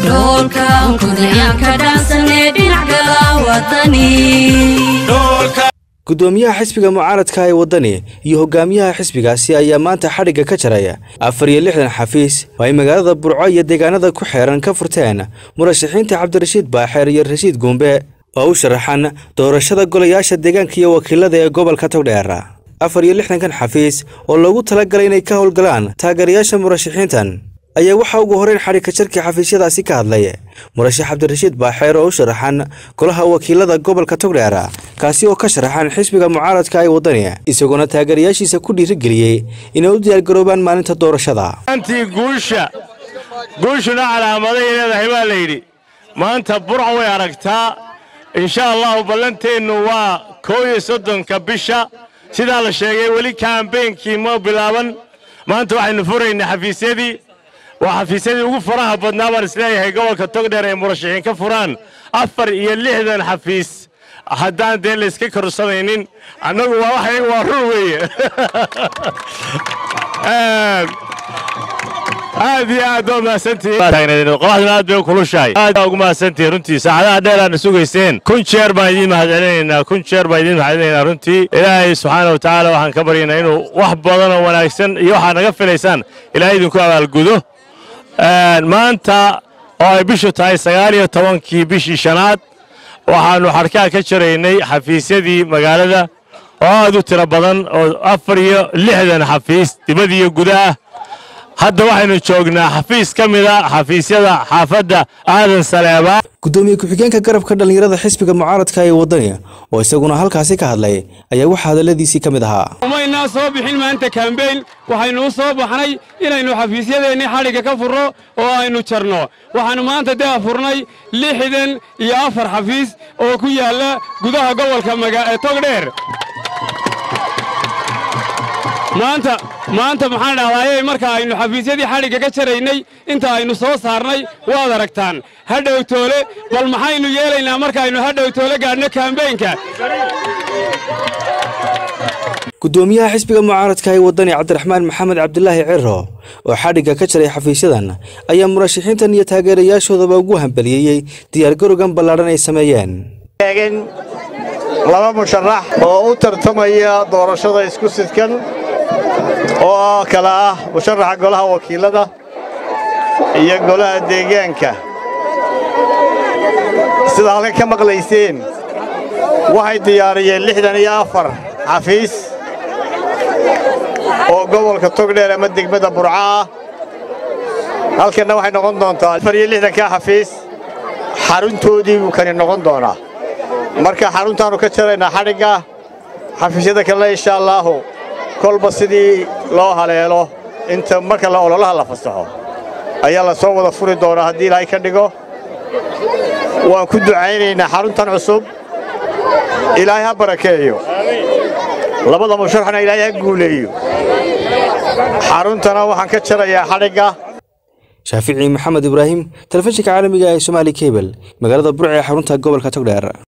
dhoolkan kudayaanka dhaansanee dhinac gala wadani gudoomiyaha xisbiga mucaaradka ee waddani iyo hogaamiyaha xisbigaasi ayaa maanta xadhigga ka jaraya afar iyo lixdan xafiis oo ay magaalada burco iyo deegaanada ku xeeran ka furteen murashaxiinta cabdirashiid baaxeer iyo rashiid guumbe oo u sharaxan doorashada golayaasha deegaanka iyo wakiilada ee gobolka togdheer afar iyo lixdankan xafiis oo loogu talagalay inay ka howlgalaan taageerayaasha murashaxiintan ayaa waxaa ugu horeyn xadhigka jarkii xafiisyadaasi ka hadlay murashax cabdirashiid baaxeer oo u sharaxan golaha wakiilada gobolka togdheer kaasi oo ka sharaxan xisbiga mucaaradka ee waddani isagoona taageerayaashiisa ku dhiirigeliyey inay u diyaargaroobaan maalinta doorashada antii guusha guushuna calaamaday leedahay baa la yidhi maanta burca way aragtaa insha allahu ballanteennu waa koow iyo soddonka bisha sidaa la sheegay weli kaambeynkii ma bilaaban maanta waxaynu furaynaa xafiisyadii waa xafiisyadii ugu faraha badnaa baan isleeyahay gobolka togdheer ay murashaxiin ka furaan afar iyo lixdan xafiis haddaan dee layska korsanaynin annagu waa wax waa run weeye aad iyo aad waa mahadsantihiinqolaxduna aad bay u kulushahay aad baa ugu mahadsantihiin runtii saacadaha dheer aadna sugayseen kun jeer baan idiin mahadcelinaynaa kun jeer baan idiin mahadcelinaynaa runtii ilaahay subxaana wa tacaala waxaan ka baryaynaa inuu wax badan oo wanaagsan iyo waxaad naga filaysaan ilaahay idinku abaalgudo maanta oo ay bishu tahay sagaal iyo tobankii bishii shanaad waxaannu xadhkaha ka jaraynay xafiisyadii magaalada oo aad u tiro badan oo afar iyo lixdan xafiis dibad iyo gudaah hadda waxaynu joognaa xafiis ka mida xafiisyada xaafadda aadan saleebaa gudoomiye ku-xigeenka garabka dhallinyarada xisbiga mucaaradka ee waddani oo isaguna halkaasi ka hadlay ayaa waxaa hadalladiisii ka mid ahaa umaynaa soo bixin maanta kambeyn waxaynu u soo baxnay inaynu xafiisyadeennii xadhigga ka furro oo aynu jarno waxaannu maanta daa furnay lixdan iyo afar xafiis oo ku yaalla gudaha gobolka togdheer maanta maanta maxaan dhahdaayey marka aynu xafiisyadii xadhigga ka jaraynay inta aynu soo saarnay waad aragtaan hadhow toole bal maxaynu yeelaynaa markaaynu hadhow toole gaadhno kambeynka gudoomiyaha xisbiga mucaaradka ee waddani cabdiraxmaan maxamed cabdilaahi ciro oo xadhigga ka jaray xafiisyadan ayaa murashaxiintan iyo taageerayaashoodaba ugu hambaliyeeyey diyaargarowgan ballaadhan ay sameeyeen laba musharax oo u tartamaya doorashada isku sidkan oo kale ah musharaxa golaha wakiilada iyo golaha deegaanka sidaa halka ka maqlayseen waxay diyaariyeen lixdan iyo afar xafiis oo gobolka togdheer ama degmada burca ah halkanna waxay noqon doontaa afar iyo lixdankaa xafiis xaruntoodii buu kani noqon doonaa marka xaruntaannu ka jaraynaa xadhigga xafiisyada kalena insha allaahu kolba sidii loo haleelo inta marka la ololaha la fasaxo ayaa la soo wada furi doonaa haddii ilaahay ka dhigo waan ku ducaynaynaa xaruntan cusub ilaahay ha barakeeyo labada musharaxna ilaahay ha guuleeyo xaruntana waxaan ka jarayaa xadhigga shaafici maxamed ibraahim telefishinka caalamiga ee somaali kebel magaalada burc ee xarunta gobolka togdheer